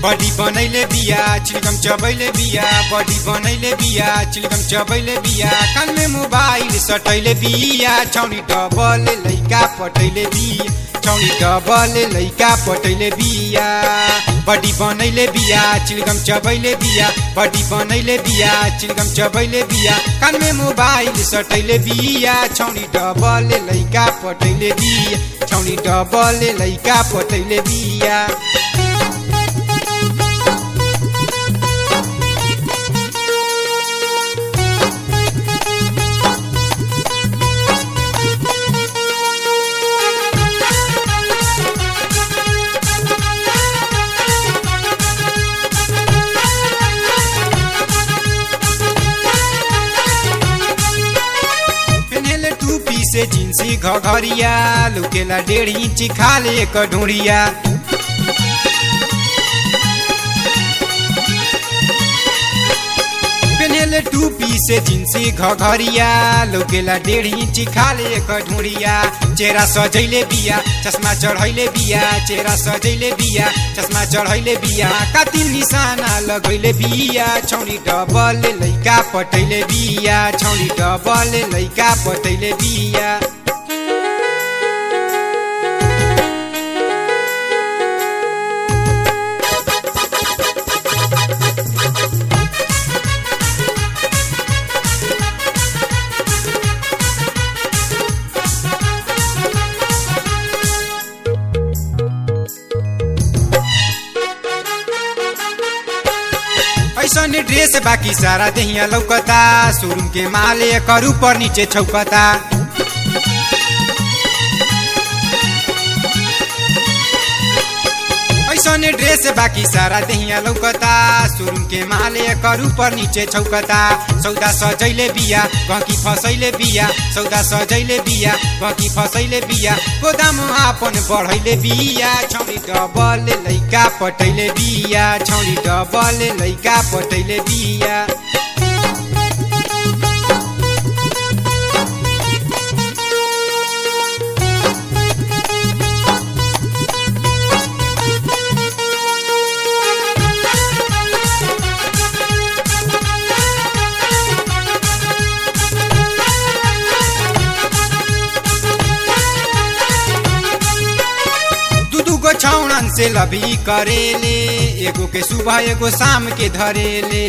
बडी बनैले बिया चिलगम चबैले बिया बडी बनैले बिया चिलगम चबैले बिया कान में मोबाइल सटैले बिया छौनी डबल लैका पटैले बिया छौनी डबल लैका पटैले बिया बडी बनैले बिया चिलगम चबैले बिया बडी बनैले बिया चिलगम चबैले बिया कान में मोबाइल सटैले बिया छौनी डबल लैका पटैले बिया छौनी डबल लैका पटैले बिया पेन्हेले टूपी से जिन्सी घघरिया लुकेला डेढ़ इंची खाले एक ढुड़िया पेन्हेले टूपी से जिन्सी घघरिया लुकेला डेढ़ इंची खाले एक ढुड़िया चेहरा सजैले बिया चश्मा चढ़ैले बिया चेहरा सजैले बिया चश्मा चढ़ैले बिया कातिल निशाना लगैले बिया छौरी डबल लैका पटैले बिया छौरी डबल लैका पटैले बिया ऐसन ड्रेस बाकी सारा देहिया लौकता शोरूम के माले कर ऊपर नीचे छौकता ऐसन ड्रेस बाकी सारा देहिया लौकता शोरूम के माले कर ऊपर नीचे छौकता सौदा सजैले बिया गहकी फसैले बिया सौदा सजैले बिया गहकी फसैले बिया गोदाम आपन बढ़ैले बिया छौरी डबल लैका पटैले बिया छौरी डबल लैका पटैले बिया दू दू गो छौड़न से लभी करेले एगो के सुबह एगो शाम के धरेले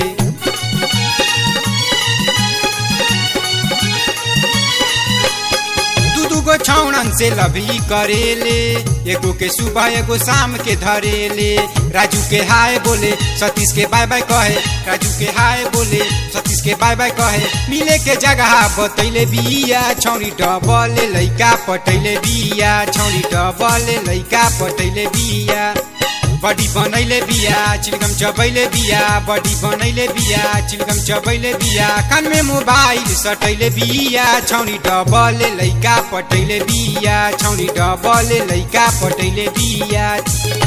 दू दू गो छौड़न से लभी करेले एगो के सुबह एगो शाम के धरेले राजू के हाय बोले सतीश के बाय बाय कहे राजू के हाय बोले सतीश के बाय बाय कहे मिले के जगह बतैले बिया छौरी डबल लैका पटैले बिया छौरी डबल लैका पटैले बिया बडी बनैले बिया चिलगम चबैले बिया बडी बनैले बिया चिलगम चबैले बिया कान में मोबाइल सटैले बिया छौरी डबल लैका पटैले बिया छौरी डबल लैका पटैले बिया